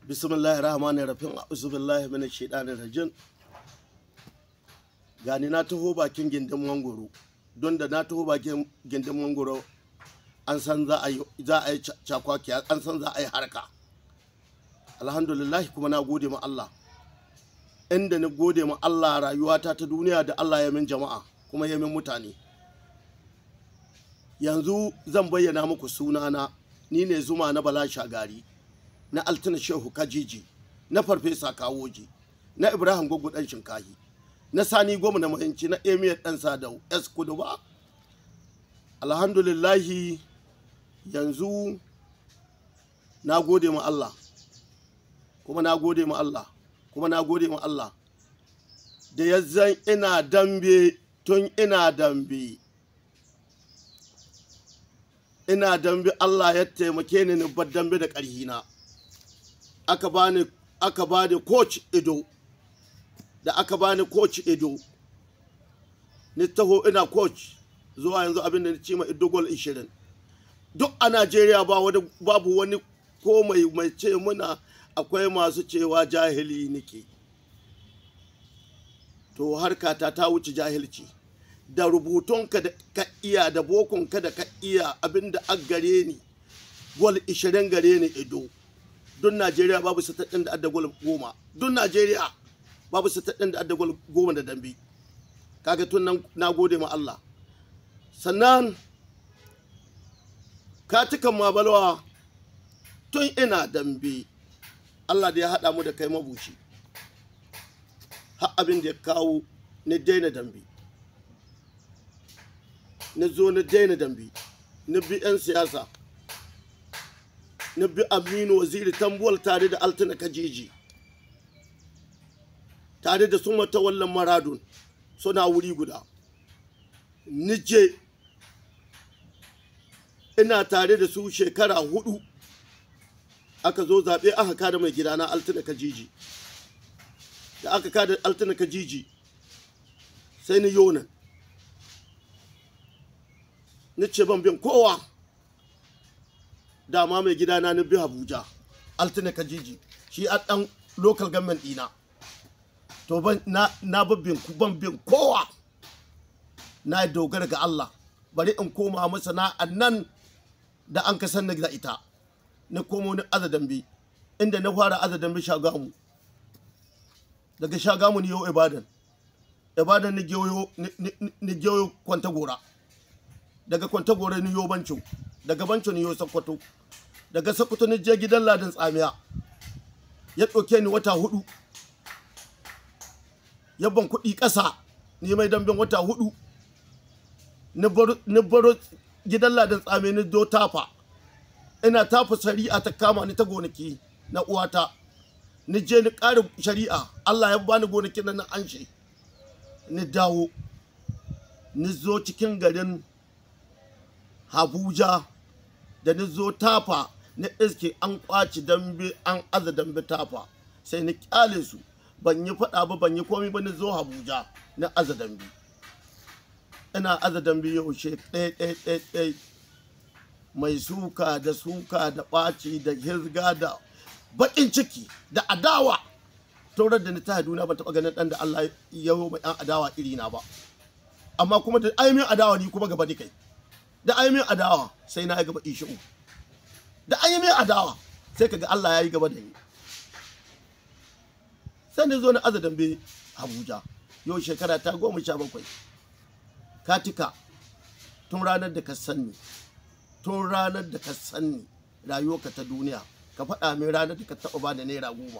bismillahir rahmanir rahim a'udhu billahi minash shaitanir rajim gani na taho bakin gindin mangoro don da na taho bakin gindin mangoro an san za a yi za a yi cakwaki an san za a yi harka alhamdulillah kuma na gode ma Allah inda na gode ma Allah rayuwata ta duniya da Allah ya min jama'a kuma ya min mutane yanzu zan bayyana muku sunana ni ne zuma na bala shagari na altina shehu kajiji na farfesa kawoji na ibrahim gwaggo dan shinkahi na sani goma na mahinci na emir dan sadau s kudu ba alhamdulillahi yanzu na gode ma Allah kuma na gode ma Allah kuma na gode ma Allah da yanzan ina dambe tun ina dambe ina dambe Allah ya taimake ni ni bar dambe da ƙarhina aka bani aka bani coach ido da aka bani coach ido ni taho ina coach zuwa yanzu abin da ni ci ma ido gol 20 duk a Najeriya ba wani babu wani ko mai mai ce muna akwai masu cewa jahili nake to harkata ta wuce jahilci da rubutunka da ka iya da bokonka da ka iya abinda an gare ni gol 20 gare ni ido don najeriya babu sataɗin da adda gol goma don najeriya babu sataɗin da adda gol goma da dambe kaga tun nan na gode ma Allah sannan katukan mabalwa tun ina dambe Allah da ya haɗa mu da kai mabushi har abin da ya kawo ni daina dambe na zo na daina dambe na bi 'yan siyasa na bi aminu waziri tambuwal tare da altina kajiji tare da sun wallan maradun suna wuri guda nije ina tare da su shekara hudu aka zo zaɓe aka kada mai gidana altina kajiji da aka kada altina kajiji sai ni yonan ni ce ban bin kowa dama mai gidana ni bi abuja altina kajiji shi a dan local government dina to ban na na bin ban bin kowa na dogara ga Allah bari in koma masana'an nan da an ka san da ita na komo ni azadan bi inda na fara azadan bi shagamu daga shagamu ni yau ibadan ibadan ni geyo ni geyo kwanta gora daga kwantagore ni yo banco daga banco ni yo sakkwato daga sakkwato ni je gidan ladin tsamiya ya ɗauke ni wata hudu ya ban kuɗi ƙasa ni mai dambin wata hudu ni baro gidan ladin tsamiya ni do tafa ina tafa shari'a ta kama ni ta gonaki na uwata ni je ni ƙara shari'a Allah ya bani gonaki na na anshe ni dawo ni zo cikin garin Abuja da ni zo tafa na iske an kwaci dambe an aza dambe tafa sai ni kyale su ban yi faɗa ba ban yi komai ba ni zo Abuja na aza dambe ina aza dambe yaushe ɗaya ɗaya ɗaya ɗaya mai suka da suka da ɓaci da hirga da baƙin ciki da adawa taurar da ni ta haduna ban taɓa ganin ɗan da Allah ya yi mai ɗan adawa irina ba amma kuma da aimin adawa ni kuma gaba da kai da an yi min adawa sai na yi gaba ishi'u da an yi min adawa sai kaga Allah ya yi gaba da ni sai da zo na aza dambe Abuja yau shekara ta goma sha bakwai katika tun ranar da ka sanni tun ranar da ka sanni rayuwarka ta duniya ka faɗa min ranar da ka taɓa ba da naira goma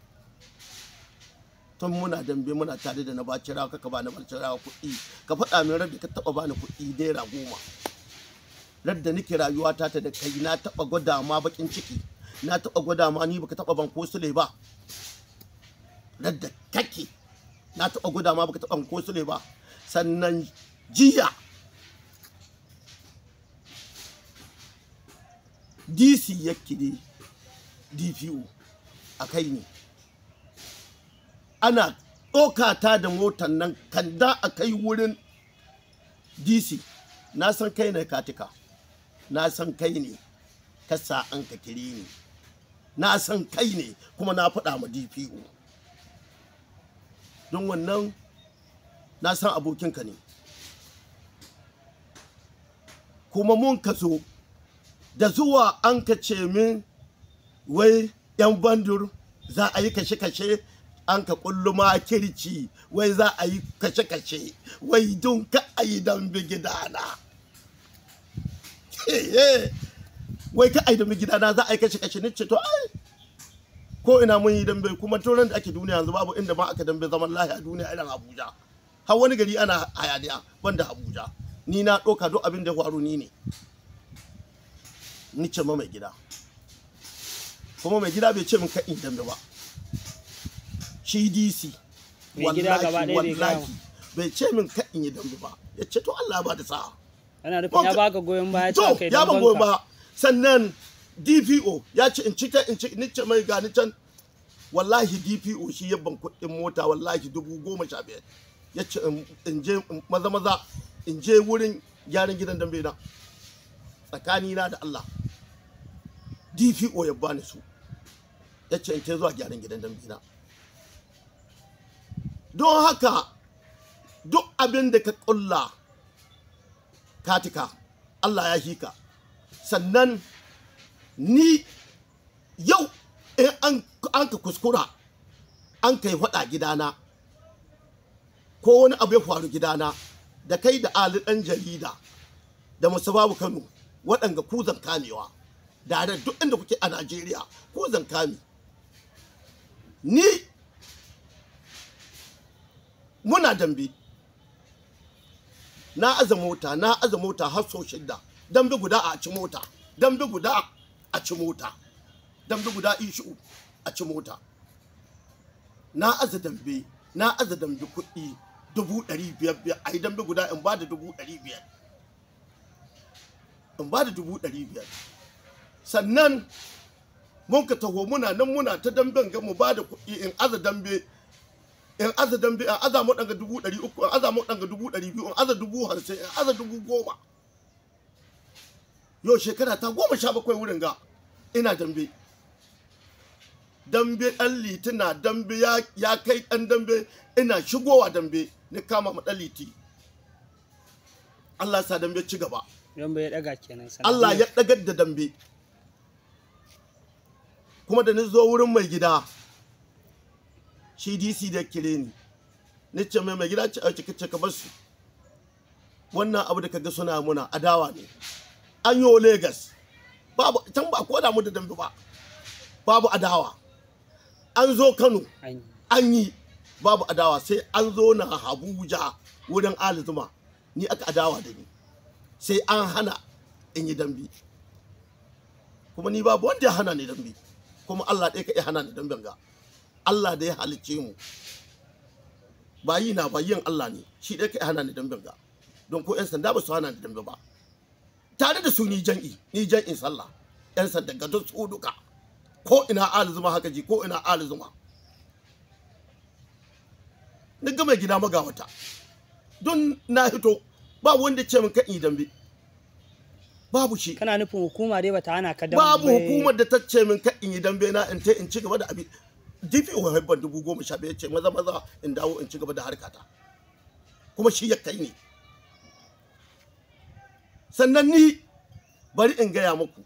tun muna dambe muna tare da na baci rawa ka ba na baci rawa kuɗi ka faɗa min ranar da ka taɓa ba ni kuɗi naira goma radda nake rayuwata ta da kai na taba gwada ma bakin ciki na taba gwada ma ni baka taba ban ko sule ba radda kake na taba gwada ma baka taba ban ko sule ba sannan jiya DC yake ne DPO a kai ne ana ɗokata da motar nan kan da a kai wurin DC na san kai ne katika na san kai ne ka sa an ka kire ni na san kai ne kuma na faɗa ma dpo don wannan na san abokinka ne kuma mun ka zo da zuwa an ka ce min wai yan bandur za a yi kashe-kashe an ka kulluma kirci wai za a yi kashe-kashe wai don ka a yi dambe gidana wai ka a yi dambe gidana za a yi kashe-kashe ni ce to ai ko ina mun yi dambe kuma turan da ake duniya yanzu babu inda ma aka dambe zaman lahiya duniya irin abuja har wani gari ana hayaniya banda abuja ni na ɗauka duk abin da ya faru ni ne ni ce ma mai gida kuma mai gida bai ce min kan dambe ba shi dc Mai gida gaba ɗaya bai wallahi gaya wallahi bai ce min kan in yi dambe ba ya ce to Allah ba da sa'a Ana nufin ya baka goyon baya to cewa kai ya ban dan goyon banka. ba sannan dpo ya ce in ci ta in ci ni ce mai gani can wallahi dpo shi ya ban kuɗin mota wallahi dubu goma sha biyar ya ce in- in je in- maza maza in je wurin gyaran gidan dambe na tsakanina da Allah dpo ya bani su ya ce in ta zuwa gyaran gidan dambe na don haka duk abin da ka ƙulla katika Allah ya hika sannan ni yau in an an ka kuskura an kai faɗa gidana ko wani abu ya faru gidana da kai da ali ɗan jarida da musababu kano waɗanga kuzan kamewa da da duk inda kuke a najeriya kuzan kame ni muna dambe na aza mota na aza mota har sau shidda dambe guda a ci mota dambe guda a ci mota dambe guda ishu a ci mota na aza dambe na aza dambe kuɗi dubu ɗari biyar biyar a yi dambe guda in ba da dubu ɗari biyar in ba da dubu ɗari biyar sannan mun ka taho muna nan muna ta damben ga mu ba da kuɗi in aza dambe in aza dambe in aza mu ɗanga dubu ɗari uku in aza mu ɗanga dubu ɗari biyu in aza dubu hamsin in aza dubu goma yau shekara ta goma sha bakwai wurin ga ina dambe dambe ɗan litina dambe ya, ya kai ɗan dambe ina shigowa dambe ni kama ma ɗan liti Allah ya sa dambe ci gaba Don bai daga kenan sanadiyar. Allah ya ɗagar da dambe kuma da ni zo wurin mai gida shi DC da kire ni ni ce mai mai gida ce a cike ce ka bar su wannan abu da kaga suna muna adawa ne an yi Lagos babu can ba ko da mu da dambe ba babu adawa an zo Kano An yi. an yi babu adawa sai an zo na Abuja wurin Ali Zuma ni aka adawa da ni sai an hana in yi dambe kuma ni babu wanda ya hana ni dambe kuma Allah ɗaya ka iya hana ni damben ga Allah da ya halicce mu ba yi na ba yin Allah ne shi ɗaya ka iya hana ni damben ga don ko 'yan sanda ba su hana ni dambe ba tare da su ni jan'i ni jan'in sallah 'yan sanda ga duk su duka ko ina ali zuma haka ji ko ina ali zuma ni ga mai gida magawata don na hito ba wanda ce min kan yi dambe babu shi Kana nufin hukuma dai bata hana ka dambe. babu hukumar da ta ce min kan in yi dambe na in ta in ci gaba da abin DPO haifar dubu goma sha biyar ce maza maza in dawo in ci gaba da harkata kuma shi ya kai ni sannan ni bari in gaya muku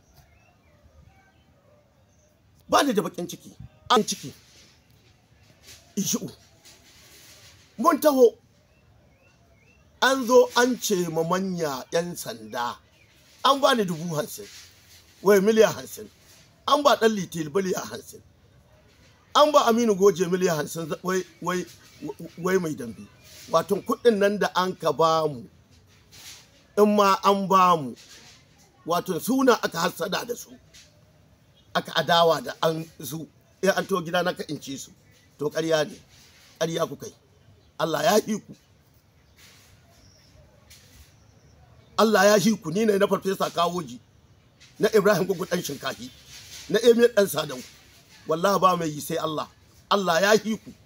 ba ni da bakin ciki an ciki ishi'u mun taho an zo an ce ma manya 'yan sanda an ba ni dubu hamsin wai miliyan hamsin an ba ɗan litil miliyan hamsin an ba aminu goje miliyan hamsin za- wai wai wai mai dambe wato kuɗin nan da an ka ba mu in ma an ba mu wato suna aka hassada da su aka adawa da an su in an to gida na ka in ci su to ƙarya ne ƙarya ku kai Allah ya hi ku Allah ya hi ku ni ne na farfesa kawoji na Ibrahim gugu dan shinkafi na Emir dan Sadau wallahi ba mai yi sai Allah Allah ya hi ku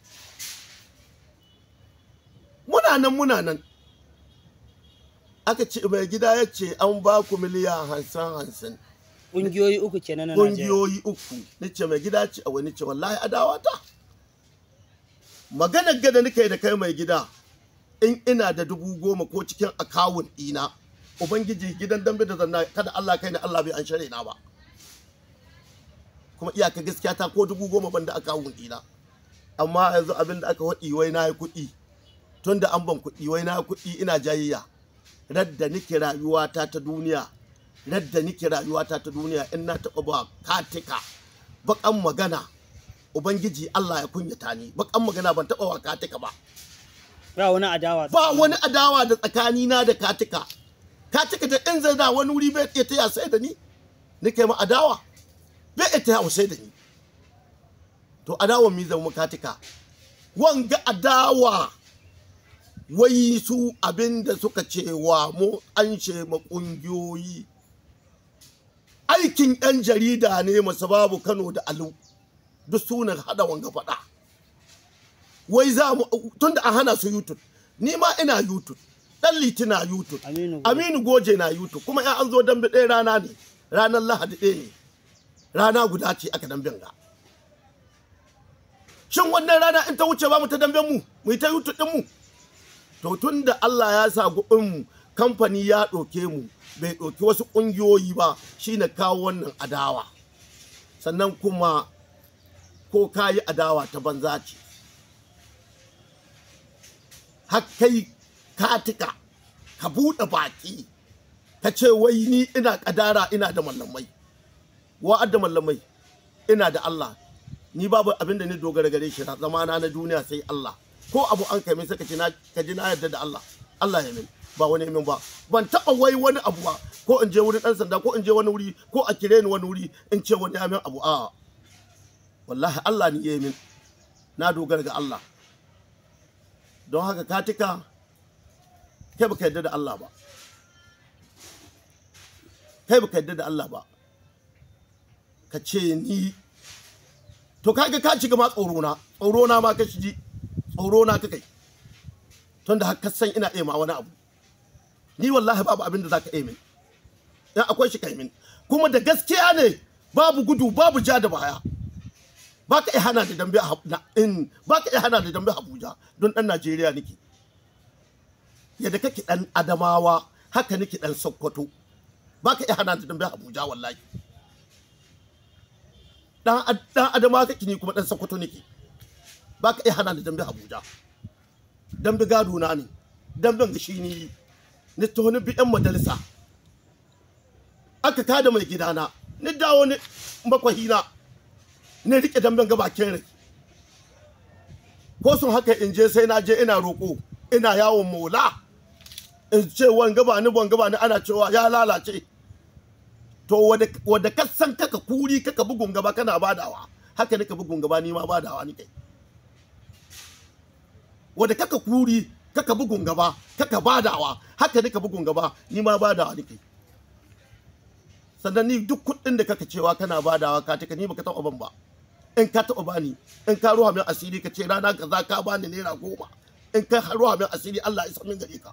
muna nan muna nan aka ce mai gida ya ce an ba ku miliyan hansan hansan ƙungiyoyi uku kenan na Najeriya ƙungiyoyi uku nace mai gida ce a wani ce wallahi adawa ta maganar gada nika da kai mai gida in ina da dubu goma ko cikin akawun ɗina ubangiji gidan dambe da zanna kada Allah kai ni Allah bai an share na ba kuma iyaka gaskiya ta ko dubu goma ban da akawun ɗina amma yanzu abin da aka waɗi wai na yi kuɗi tun da an ban kuɗi wai na yi kuɗi ina jayayya radda nike rayuwata ta duniya radda nike rayuwata ta duniya in na taɓa ba katika baƙan magana ubangiji Allah ya kunyata ni baƙan magana ban taɓa wa katika ba ba wani adawa ba wani adawa da tsakanina da katika katika da in zai da wani wuri bai iya taya sai da ni nake ma adawa bai iya taya sai da ni to adawa mi zama katika wanga adawa wai su abinda suka cewa mu an ce ma kungiyoyi aikin yan jarida ne masu babu kano da alu duk sunan hada wanga faɗa wai za mu tunda an hana su youtube ni ma ina youtube dan liti na youtube Aminu Goje. aminu goje na youtube kuma ya an zo dambe ɗaya rana ne ranar lahadi ɗaya ne rana guda ce aka damben ga shin wannan rana in ta wuce ba mu ta damben mu mu yi ta youtube din mu to tun da Allah ya sa mu kamfani ya ɗauke mu bai ɗauki wasu ƙungiyoyi ba shine kawo wannan adawa sannan kuma ko ka yi adawa ta banza ce har kai katika ka buɗe baki ka ce wai ni ina ƙadara ina da mallamai wa'ad da mallamai ina da Allah ni babu abin da ni dogara gare shi na zamana na duniya sai Allah ko abu an kai min sai ka ji na ka ji na yarda da Allah Allah ya min ba wani min ba ban taɓa wai wani abu ba ko in je wurin ɗan sanda ko in je wani wuri ko a kire ni wani wuri in ce wani ya min abu a wallahi Allah ni ya min na dogara ga Allah don haka katika kai baka yarda da Allah ba kai baka yarda da Allah ba ka ce ni to kaga ka ci gama tsoro na tsoro na ma ka shiji tsoro na ka kai tunda har ka san ina iya ma wani abu ni wallahi babu abin da zaka iya min dan akwai shi kai min kuma da gaskiya ne babu gudu babu ja da baya baka iya hana da dambe a Hab- na- in baka iya hana da dambe a Abuja don dan Najeriya nake yadda kake dan Adamawa haka nake dan Sokoto baka iya hana da dambe a Abuja wallahi dan Ad- dan Adamawa kake ni kuma dan Sokoto nake baka iya hana da dambe a Abuja dambe gado na ne damben ga shi ni ni to ni bi yan majalisa aka kada mai gidana ni dawo ni makwahina ne rike damben ga bakin rai ko sun haka in je sai na je ina roƙo ina yawon mola in ce wanga ba ni wanga ba ni ana cewa ya lalace to wadda ka san kaka kuri kaka bugun gaba kana badawa haka nika bugun gaba ni ma badawa ni kai wadda kaka kuri kaka bugun gaba kaka badawa haka nika bugun gaba ni ma badawa ni kai sannan ni duk kuɗin da kaka cewa kana badawa ka taka ni baka taɓa ban ba in ka taɓa bani in ka ruwa min asiri ka ce rana kaza ka bani naira goma in ka ruwa min asiri Allah ya san min gare ka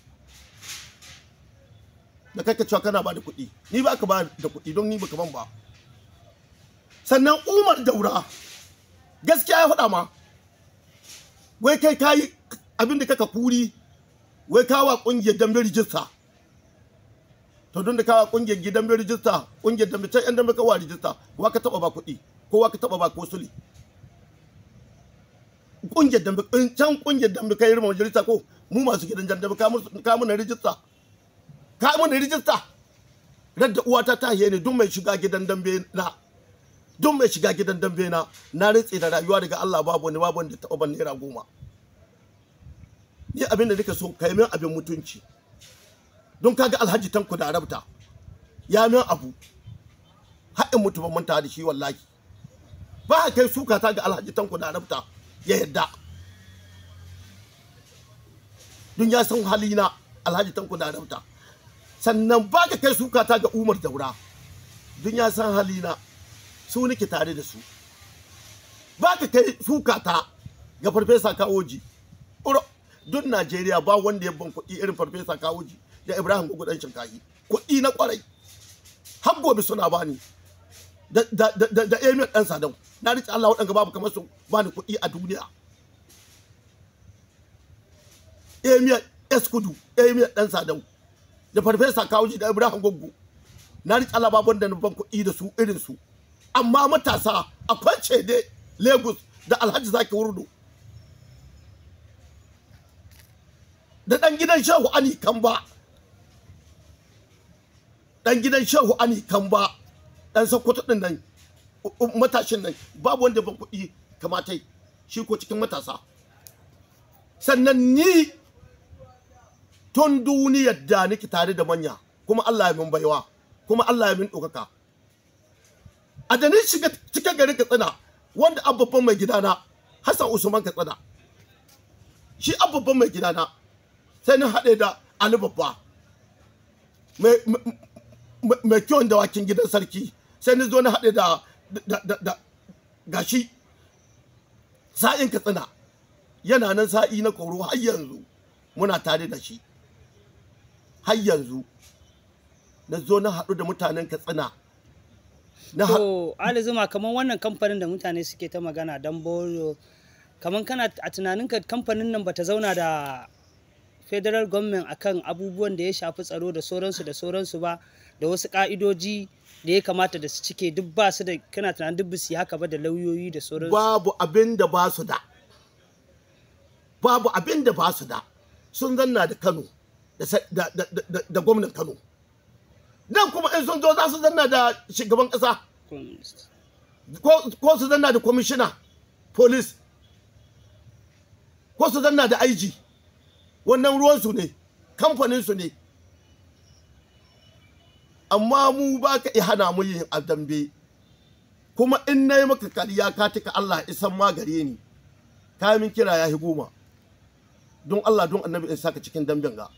da kaka cewa kana ba da kuɗi ni ba ka ba da kuɗi don ni baka ban ba sannan Umar Daura gaskiya ya faɗa ma wai kai kayi abin da kaka kuri wai kawa ƙungiyar dambe rijista to don da kawa ƙungiyar gidan dambe rijista ƙungiyar dambe can yan dambe kawa rijista wa ka taɓa ba kuɗi kowa ka taba ba ko suli kungiyar dambe in can kungiyar dambe kai irin majalisa ko mu masu gidan jan dambe ka mu na rijista ka mu na rijista radda uwata ta ne duk mai shiga gidan dambe na duk mai shiga gidan dambe na na rintse da rayuwa daga Allah babu wani babu wanda taba ban naira goma ni abin da nika so kai min abin mutunci don kaga alhaji tanku da arabta ya min abu haɗin mutu ban manta da shi wallahi ba a kai suka ta ga alhaji tanko da arabta ya yadda don ya san halina alhaji tanko da arabta sannan ba ka kai suka ta ga umar daura don ya san halina su nake tare da su ba ka kai suka ta ga farfesa kawoji duk najeriya ba wanda ya ban kuɗi irin farfesa kawoji da ibrahim gugudan shinkahi kuɗi na kwarai har gobe suna bani da da da da, da emir dan sadau na rike Allah waɗanga babu kamar su bani kuɗi a duniya emir eskudu emir dan sadau da farfesa kawuji da ibrahim goggo na rike Allah babu wanda na ban kuɗi da su irin su amma matasa akwai cede lagos da alhaji zaki wurdo da ɗan gidan shehu ani kamba ɗan gidan shehu ani kamba ɗan sokoto ɗin nan u- u- matashin nan babu wanda ban kuɗi kamatai shi ko cikin matasa sannan ni tun duniyar da nake tare da manya kuma Allah ya min baiwa kuma Allah ya min ɗaukaka a da ni shiga cikin garin katsina wanda babban mai gidana hassan usman katsina shi babban mai gidana sai na haɗe da ali babba mai mai- mai kyawun dawakin gidan sarki sai ni zo na haɗe da da da da gashi sa'in katsina yana nan sa'i na koro har yanzu muna tare da shi har yanzu na zo na haɗu da mutanen katsina na haɗu To Ali Zuma kamar wannan kamfanin da mutane suke ta magana don boro kamar kana a tunaninka kamfanin nan bata zauna da federal government akan abubuwan da ya shafi tsaro da sauransu da sauransu ba da wasu ka'idoji da ya kamata da su cike duk ba su da kana tunanin duk su yi haka ba da lauyoyi da sauransu. babu abin da ba su da babu abin da ba su da sun zanna da kano da sa- da, da, da, da gwamnan kano nan kuma in sun zo za su zanna da shugaban kasa ko, ko su zanna da kwamishina police ko su zanna da IG wannan ruwansu ne kamfaninsu ne amma mu ba ka iya hana mu yin dambe kuma in na yi maka kariya ka tuka Allah isan ma gare ni ka min kira ya goma don Allah don annabi in saka cikin damben ga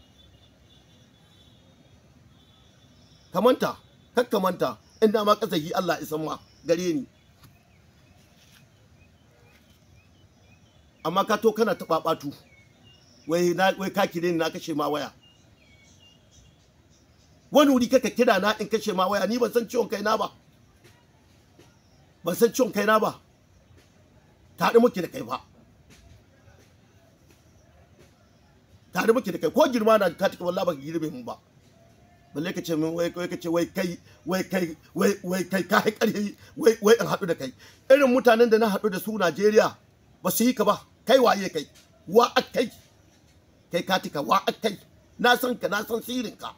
kamanta kakkamanta inda ma kasahi Allah isan ma gare ni amma ka to kana taɓa ɓatu wai na wai ka kire ni na kashe ma waya wani wuri kaka kira na in kashe ma waya ni ban san ciwon kaina ba ban san ciwon kaina ba tare muke da kai ba tare muke da kai ko girma na ka tuka wallahi baka girbe mu ba balle ka ce min wai wai ka ce wai kai wai kai wai wai kai ka ƙarfi wai wai in haɗu da kai irin mutanen da na haɗu da su Najeriya ba su yi ka ba kai waye kai wa akai kai ka tuka wa akai na san ka na san sirrin ka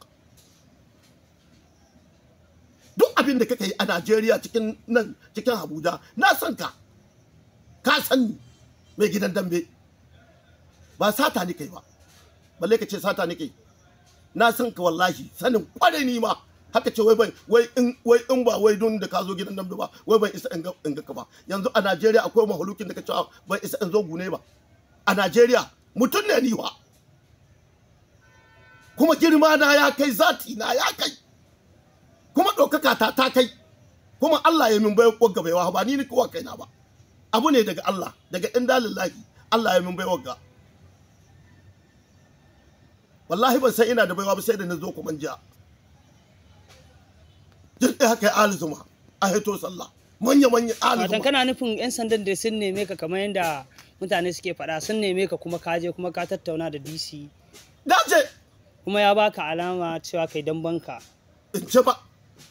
duk abin da kake yi a Najeriya cikin nan cikin Abuja na san ka ka san ni mai gidan dambe ba sata ni kai ba balle ka ce sata ni kai na san ka wallahi sanin kwarai ni ma haka ce wai bai wai in wai in ba wai don da ka zo gidan dambe ba wai ban isa in ga in ga ka ba yanzu a Najeriya akwai mahulukin da ka ce ban isa in zo gune ba a Najeriya mutum ne ni wa kuma girma na ya kai zati na ya kai kuma ɗaukaka ta ta kai kuma Allah ya min bai wagga baiwa ba ni ni kowa kaina ba abu ne daga Allah daga inda lillahi Allah ya min bai wagga wallahi ban san ina da baiwa ba sai da na zo kuma jiya duk da haka ya zuma a hito sallah manya manya Watan zuma kana nufin 'yan sandan da sun neme ka kamar yadda mutane suke faɗa sun neme ka kuma ka je kuma ka tattauna da DC dace kuma ya baka alama cewa kai dan banka. in ce ba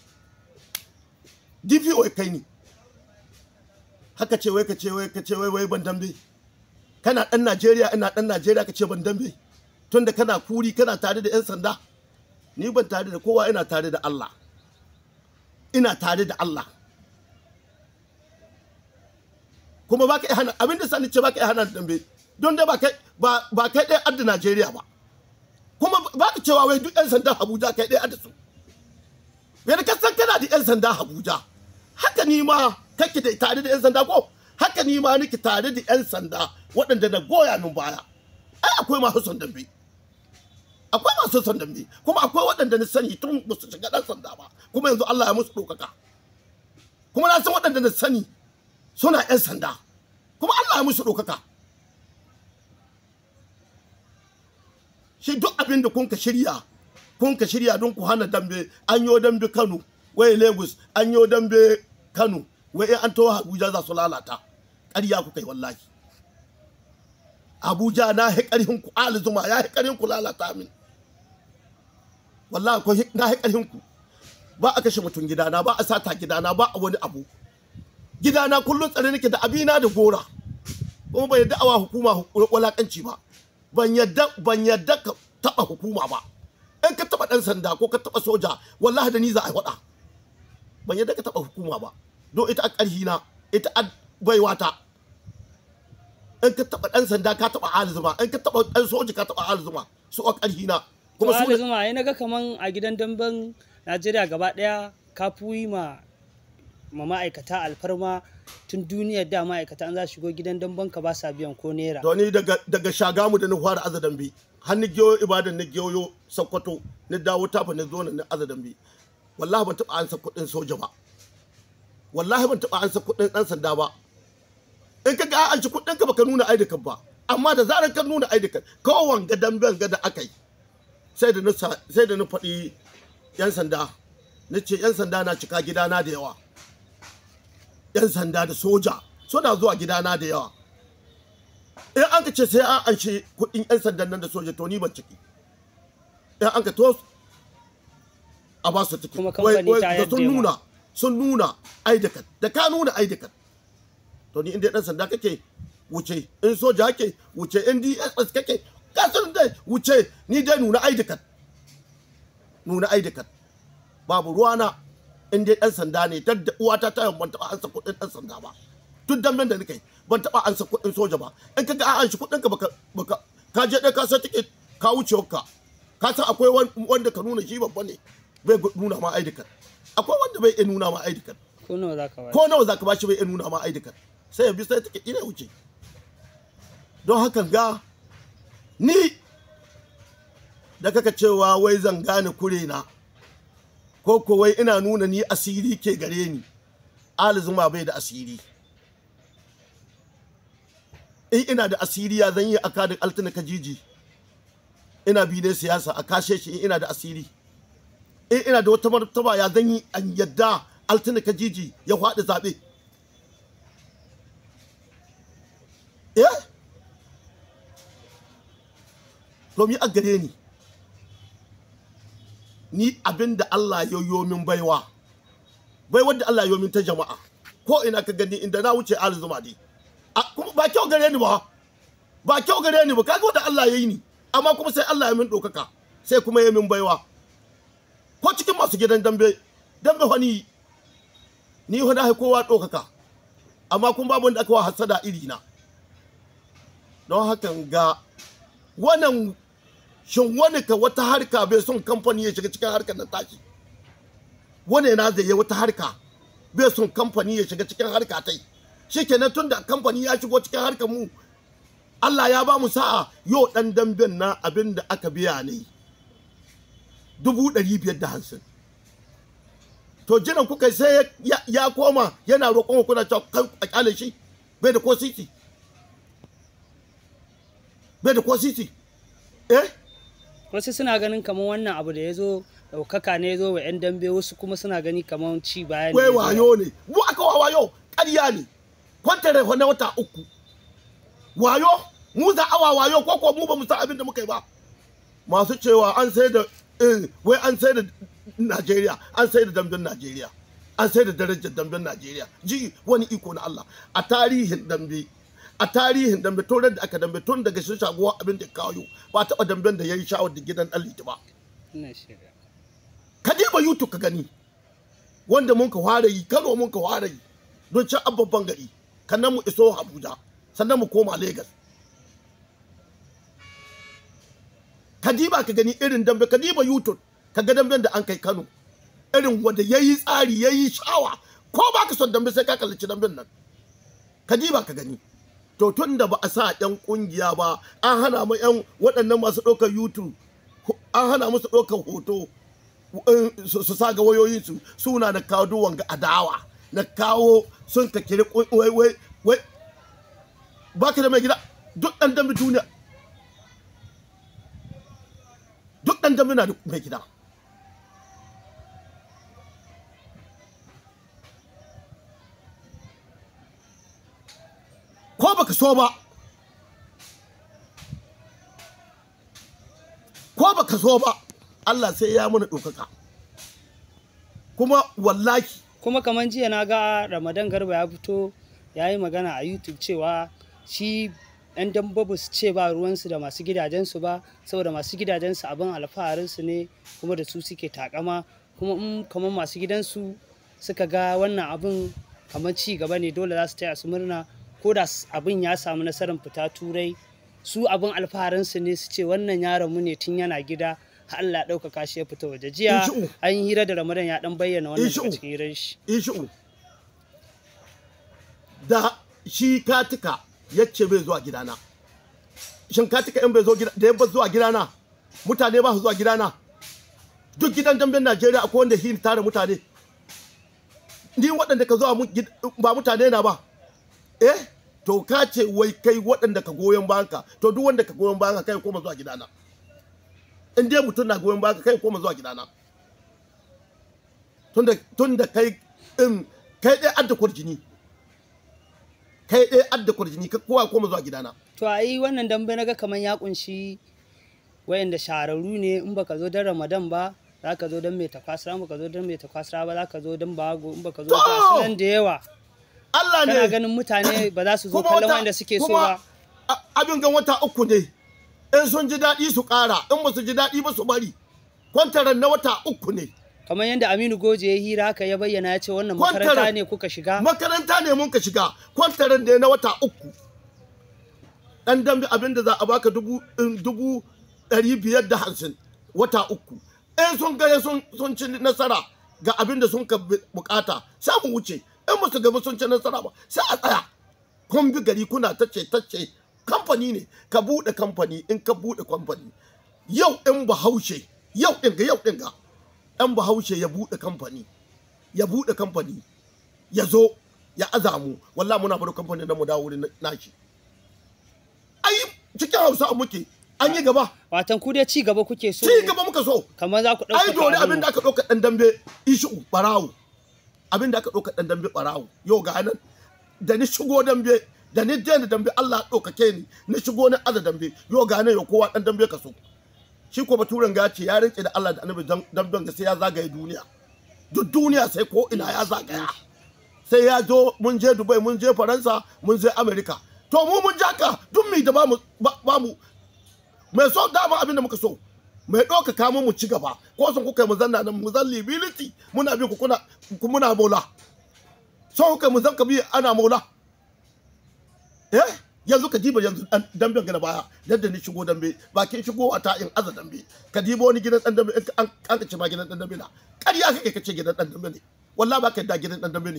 DPO ya kai ni haka ce wai ka ce wai ka ce wai wai ban dambe kana dan Najeriya ina dan Najeriya ka ce ban dambe tunda kana kuri kana tare da yan sanda ni ban tare da kowa ina tare da Allah ina tare da Allah kuma baka iya hana abin da sani ce baka iya hana dambe don dai ba kai ba ba kai ɗaya adda Najeriya ba kuma baka cewa wai duk yan sanda Abuja kai ɗaya adda su yadda ka san kana da 'yan sanda Abuja haka ni ma kake da tare da 'yan sanda ko haka ni ma nake tare da 'yan sanda waɗanda na goya min baya ai akwai masu son dambe akwai masu son dambe kuma akwai waɗanda na sani tun ba su shiga ɗan sanda ba kuma yanzu Allah ya musu ɗaukaka kuma na san waɗanda na sani suna 'yan sanda kuma Allah ya musu ɗaukaka shi duk abin da kun ka shirya kun ka shirya don ku hana dambe an yo dambe Kano wai lagos an yi dambe kano wai in an taho abuja za su lalata ƙarya ku kai wallahi abuja na hi ƙarhin ku ali zuma ya hi ƙarhin ku lalata min wallahi ko na hi ƙarhin ku ba a kashe mutum gidana ba a sata gidana ba a wani abu gidana kullum tsare nake da abina da gora kuma ban yadda awa hukuma walakanci ba ban yadda ban yadda ka taba hukuma ba in ka taba dan sanda ko ka taba soja wallahi da ni za a faɗa ban yadda ka taba hukuma ba don ita a ƙarhi na ita a baiwata in ka taba dan sanda ka taba alizuma in ka taba dan soja ka taba alizuma su a ƙarhi na kuma kuma su su zuma ai naga kaman a gidan damben Najeriya gaba daya ka fuyi ma ma ma'aikata alfarma tun duniyar da ma'aikata an za su shigo gidan damben ka ba sa biyan ko naira to ni daga daga shagamu da na fara azadan bi har ni giyo ibadan ni giyo sokoto ni dawo tafa ni zo na ni azadan bi wallahi ban taba ansa kuɗin soja ba wallahi ban taba ansa kuɗin ɗan sanda ba in ka ga an ci kuɗin ka baka nuna ID card ba amma da zarar ka nuna ID card kowan ga damben ga da aka yi sai da na sa- sai da na faɗi yan sanda na ce yan sanda na cika gidana da yawa yan sanda da soja suna zuwa gidana da yawa in an ka ce sai an anshe kuɗin 'yan sandan nan da soja to ni ban ciki in an ka to a ba su ciki Kuma kamfani ta da sun yadda ma. nuna sun nuna aidakat da ka nuna aidakat to ni inda ɗan sanda kake wuce in soja kake wuce in dss kake ka san dai wuce ni dai nuna aidakat nuna aidakat babu ruwana in dai ɗan sanda ne tadda uwata ta ban taɓa ansa kuɗin ɗan sanda ba duk damben da nake ban taɓa ansa kuɗin soja ba in ka ga an shi kuɗin ka baka baka ka je ɗaya ka san ticket ka wuce ka ka san akwai wan- wanda ka nuna shi babba ne bai gu- nuna ma ID card akwai wanda bai iya nuna ma ID card ko nawa za ka ba ko nawa zaka bashi bai iya nuna ma ID card sai ya bi sai ticket ina wuce don hakan ga ni da kaka cewa wai zan gane kure na ko ko wai ina nuna ni asiri ke gare ni Ali Zuma bai da asiri in ina da asiri ya zan yi a kadin altina kajiji ina bi ne siyasa a kashe shi in ina da asiri in ina da wata martaba ya zan yi an yadda altina kajiji ya faɗi zaɓe eh domin a gare ni ni abin da Allah ya yo min baiwa bai wadda Allah ya yo min ta jama'a ko ina ka gani inda na wuce Ali Zuma dai A, kuma ba kyau gare ni ba ba kyau gare ni ba kaga wanda Allah ya yi ni amma kuma sai Allah ya min ɗaukaka sai kuma ya min baiwa ko cikin masu gidan dambe dambe wani ni wani hai kowa ɗaukaka amma kuma babu wanda aka wa hasada iri na don hakan ga wannan shin wani ka wata harka bai son kamfani ya shiga cikin harkar nan tashi wani na zai yi wata harka bai son kamfani ya shiga cikin harka tai shikenan tun da kamfani ya shigo cikin harkar mu Allah ya ba mu sa'a yau dan damben na abin da aka biya ne dubu ɗari biyar da hamsin to jiran kuka sai ya- ya, ya koma yana roƙon ku kuna cewa kan a kyale shi bai da ko siti bai da ko siti eh wasu suna ganin kamar wannan abu da ya zo ɗaukaka ne ya zo wa 'yan dambe wasu kuma suna gani kamar ci baya ne wai ya zo. wayo ne mu aka wa wayo ƙarya ne kwantare na wata uku wayo mu za awa wayo ko ko mu ba mu san abin da muka yi ba masu cewa an sai da eh, wai an sai da Najeriya an sai da damben Najeriya an sai da darajar damben Najeriya ji wani iko na Allah a tarihin dambe a tarihin dambe tun da aka dambe tun daga shi shaguwa abin da ya kawo ba taɓa damben da ya yi shawar da gidan ɗan liti ba Ina shirya. ka diba youtube ka gani wanda mun ka fara yi kano mun ka fara yi don can babban gari kannan mu iso abuja sannan mu koma lagos ka diba ka gani irin dambe ka diba youtube ka ga damben da an kai kano irin wanda ya yi tsari ya yi shawa ko ba ka son dambe sai ka kallaci damben nan ka diba ka gani to tun da ba a sa yan kungiya ba an hana mu yan waɗannan masu ɗaukar youtube an hana musu ɗaukar hoto in su su sa ga wayoyinsu suna na kawo duwan ga adawa na kawo sun ka kiri kun- wai wai wai ba ka da mai gida duk ɗan dambe duniya duk ɗan dambe na da mai gida baka so ba ko baka so ba Allah sai ya mana ɗaukaka kuma wallahi kuma kamar jiya na ga ramadan garba ya fito ya yi magana a youtube cewa shi yan dambabu su ce ba ruwansu da masu gidajensu ba saboda masu gidajensu abin alfaharinsu ne kuma da su suke takama kuma in kamar masu gidansu suka ga wannan abin kamar ci gaba ne dole za su taya su murna ko da s- abin ya samu nasarar fita turai su abin alfaharinsu ne su ce wannan yaron mu ne tun yana gida har Allah ya ɗaukaka shi ya fita waje jiya Inshu'u. an yi hira da ramadan ya dan bayyana wannan Inshu'u. daga cikin hirar shi ishu da shi katika yace bai zuwa gidana shin katika in bai zo gida da yabba zuwa gidana mutane ba su zuwa gidana duk gidan damben Najeriya akwai wanda shi tare mutane ni waɗanda ka zuwa mu- gid- ba mutane na ba eh to ka ce wai kai waɗanda ka goyon bayanka to duk wanda ka goyon bayanka kai koma zuwa gidana in dai mutum na goyon bayanka kai koma zuwa gidana tunda tunda kai in kai dai adda kurjini kai dai adda kurjini ka kowa koma zuwa gidana to a yi wannan dambe na ga kamar ya kunshi wayanda shahararru ne in baka zo don ramadan ba za ka zo don mai takwasara in baka zo don mai takwasara ba za ka zo don bago in baka zo To! ga su nan da yawa Allah kana ne ganin mutane ba za su zo kuma kallon wata- wanda suke so kuma ba a- abin gan wata uku ne in sun ji daɗi su ƙara in ba su ji daɗi ba su bari kwantaran na wata uku ne kamar yadda aminu goje ya hira haka ya bayyana ya ce wannan Kwantaran- makaranta ne kuka shiga makaranta ne mun ka shiga kwantaran ne na wata uku ɗan dambe abin da za a baka dubu in dubu ɗari biyar da hamsin wata uku in sun gaya sun sun ci nasara ga abin da sun ka bu- bukata sai mu wuce in ba su gaba sun ci nasara ba sai a tsaya kun bi gari kuna tace tace kamfani ne ka buɗe kamfani in ka buɗe kamfani yau in bahaushe yau ɗin ga yau ɗin ga ɗan bahaushe ya buɗe kamfani ya buɗe kamfani ya zo ya azamu wallahi muna bar kamfanin da mu dawo wurin nashi ai cikin hausa muke an yi gaba watan ku dai ci gaba kuke so ci gaba muka so kamar za ku ai dole ɗauka abin da aka ɗauka ɗan dambe ishu barawo abin da aka ɗauka ɗan dambe barawo yau ga nan da ni shigo dambe da ni daina dambe Allah ya ɗaukake ni ni shigo ni aza dambe yau ga nan yau kowa ɗan dambe ka so shi ko baturen ga ya ce ya rinke da Allah da annabi dan- damben ga sai ya zagaye duniya duk duniya sai ko ina ya zagaya sai ya zo mun je Dubai mun je Faransa mun je Amerika to mu mun jaka duk mi da ba mu ba ba mu mai so dama abin da muka so mai ɗauka kamun mu ci gaba ko sun kuka yi mu zanna nan mu zan libility muna bi ku kuna ku muna mola so kuka mu zan ka bi ana mola eh yanzu ka diba yanzu dan dambe ga na baya yadda ni shigo dambe bakin shigo a ta in aza dambe ka diba wani gidan dan dambe in ka- an an ka ce ma gidan dan dambe na ƙarya kake kace gidan dan dambe ne wallahi ba ka da gidan dan dambe ne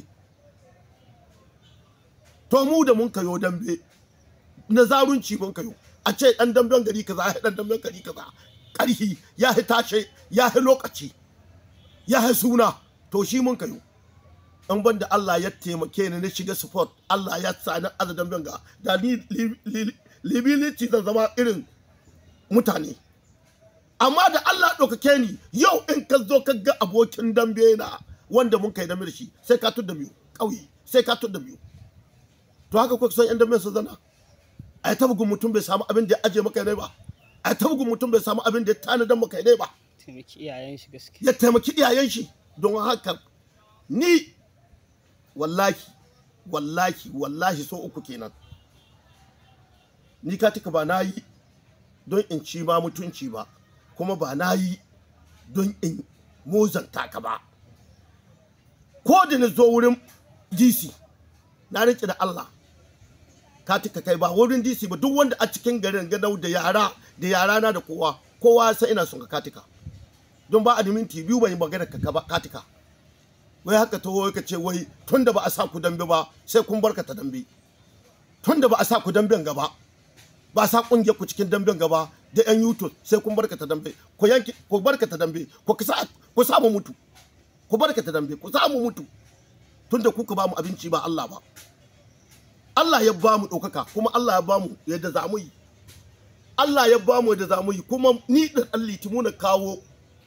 to mu da mun kayo dambe na zarunci mun kayo a ce dan damben gari kaza ya dan damben gari kaza karhi ya hi tashe ya hi lokaci ya hi suna to shi mun kayo in ban da Allah ya taimake ni na shiga sport Allah ya sa ni aza damben ga da ni li- li- libility zan zama irin mutane amma da Allah ɗaukake ni yau in ka zo ka ga abokin dambe na wanda mun kai dambe da shi sai ka tudda biyu ƙauye sai ka tudda biyu to haka kuka san yan dambe su zana a ta bugun mutum bai samu abin da ya aje maka ne ba a ta bugun mutum bai samu abin da ya tanadan maka ne ba taimaki iyayen shi gaske ya taimaki iyayen shi don haka ni wallahi wallahi wallahi so uku kenan ni ka tika ba na yi don in ci ma mutunci ba kuma ba na yi don in muzanta ka ba ko da na zo wurin dc na rike da allah ka tika kai ba wurin dc ba duk wanda a cikin garin ganau da yara da yara na da kowa kowa sai ina son ka katika don ba a da minti biyu bai magana ka ba katika wai haka taho ka ce wai tun da ba a sa ku dambe ba sai kun barka ta dambe tun da ba a sa ku damben gaba ba a sa kungiyar ku cikin damben gaba da yan youtube sai kun barka ta dambe ku yanki ku barka ta dambe ku kisa ku samu mutu ku barka ta dambe ku samu mutu tun da kuka ba mu abinci ba Allah ba Allah ya ba mu ɗaukaka kuma Allah ya ba mu yadda za mu yi Allah ya ba mu yadda za mu yi kuma ni da ɗan litimu na kawo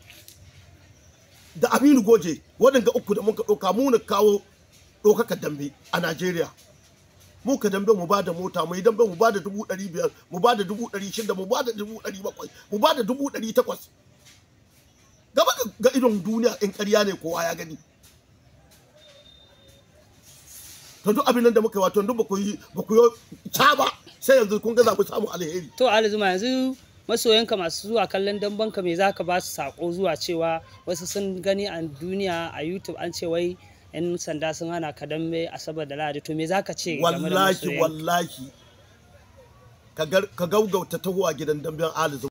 da Aminu Goje waɗanda uku da muka ɗauka mu na kawo ɗaukaka dambe a Najeriya. mu ka dambe mu bada mota mu yi dambe mu bada dubu ɗari biyar mu bada dubu ɗari shida mu bada dubu ɗari bakwai mu bada dubu ɗari takwas gaba ga- ga idon duniya in ƙarya ne kowa ya gani to duk abin nan da muka yi wato duk ba ku yi ba ku yi ca ba sai yanzu kun ga za mu samu alheri to Ali Zuma yanzu masoyanka masu zuwa kallon dambanka me zaka ba su sako zuwa cewa wasu sun gani a duniya a YouTube an ce wai yan sanda sun hana ka dambe asabar da lahadi to me zaka ce game da wallahi masoyanka? wallahi ka gar- ka gaugauta taho a gidan damben alizu